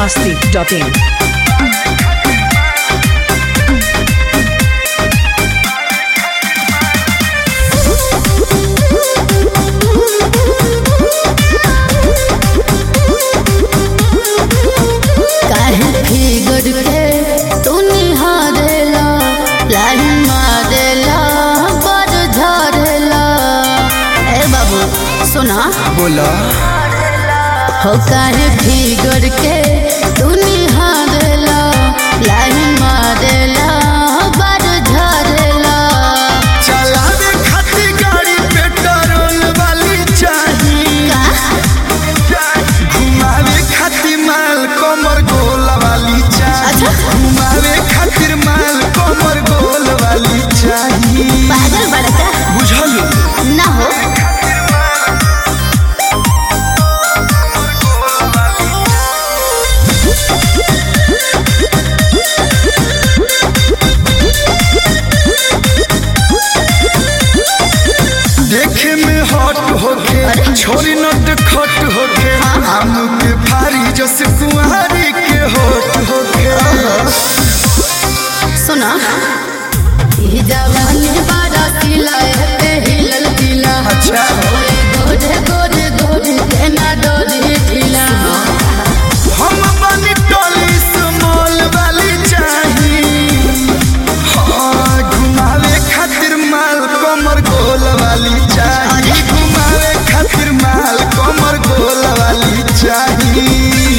masti.in. काहे figure के तू निहारेला लाइन मारेला पर झरेला ए बाबू सुना बोला हो काहे फिगर के तू निहारेला लाइन मारेला पर झरेला चलावे खातिर गाड़ी पेट्रोल वाली चाहिए का घुमावे खातिर माल कमर गोल वाली चाहिए अच्छा। घुमावे खातिर माल कमर गोल वाली चाहिए पागल बड़का बुझल ना हो देखे में हॉट होके छोरी नट खट होके आम के फारी जस कुंवारी के होट होके सुना ई जवानी बारा किला पे हिलल किला अच्छा। ओए गोरे गोरे गोरे केना डोरी ढीला हम बनी टोली स्मॉल वाली चाहिए हाँ घुमावे खातिर माल कमर गोल वाली चाहिए घुमावे खातिर माल कमर गोल वाली चाहिए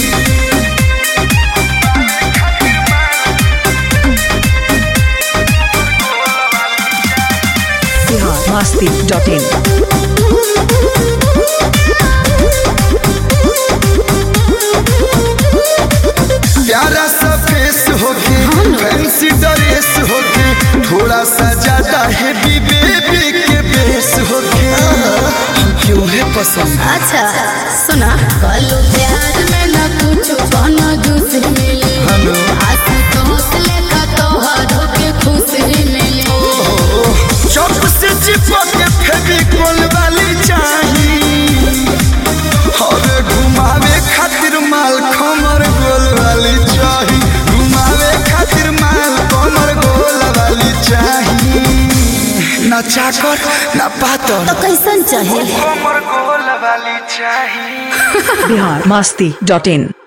Bihar masti.in. प्यारा सा फेस होके फैंसी ड्रेस होके थोड़ा सा ज्यादा हेवी बेबी के बेस होके हम क्यों है पसंद अच्छा सुना कलू प्यार में न कुछ कोनो दूसरी मिली हेलो आंसू तो हौसले का तोहरो के खुशी मिली चौक से चिपक के फेविकोल वाली चाहिए और घुमावे खातिर माल कमर गोल वाली चाहिए घुमावे खातिर माल कमर गोल वाली चाहिए ना चाकर ना पातर तो कैसन चाहे कमर गोल वाली चाहिए Bihar masti.in.